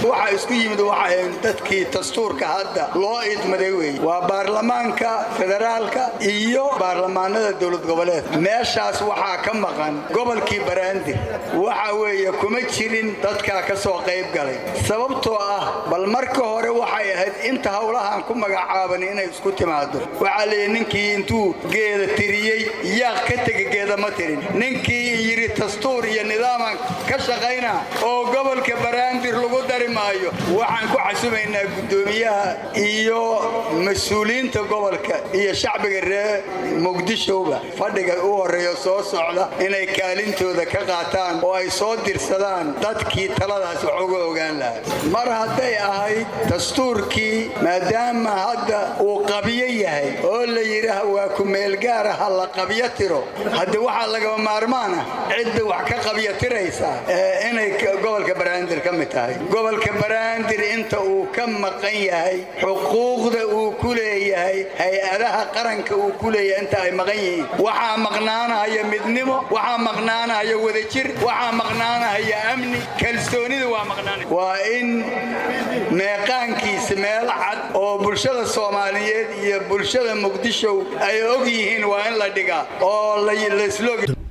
waxa isku yimid waxay dadkii dastuurka hadda loo idmaday wey waa baarlamaanka federaalka iyo baarlamaanada dowlad goboleed meeshaas waxaa ka maqan gobolkii baraandir waxa weeye kuma jirin dadkaa ka soo qayb galay sababtoo ah bal marka hore waxay ahayd inta howlahan ku magacaaban inay isku timaado waxaa leeyahy ninkii intuu geeda tiriyey yaaq ka tega geeda ma tirin ninkii yidhi dastuur iyo nidaaman ka shaqayna oo gobolka baraandir lagu dari maayo waxaan ku casumaynaa guddoomiyaha iyo mas-uuliyiinta gobolka iyo shacbiga reer muqdishowba fadhiga u horreeya soo socda inay kaalintooda ka qaataan oo ay soo dirsadaan dadkii taladaas wax uga ogaan lahaa mar hadday ahayd dastuurkii maadaama hadda uu qabyo yahay oo la yidhaah waa ku-meelgaara ha la qabyo tiro hadde waxaa lagaba maarmaan ah cidda wax ka qabyo tiraysa inay gobolka baraandir ka mid tahay gobolka baraandir inta uu ka maqan yahay xuquuqda uu ku leeyahay hay-adaha qaranka uu ku leeyahay inta ay maqan yihiin waxaa maqnaanahaya midnimo waxaa maqnaanahaya wadajir waxaa maqnaanahaya amni kalsoonida waa maqnaana waa in meeqaankiisa meel cad oo bulshada soomaaliyeed iyo bulshada muqdisho ay og yihiin waa in la dhigaa oo laslog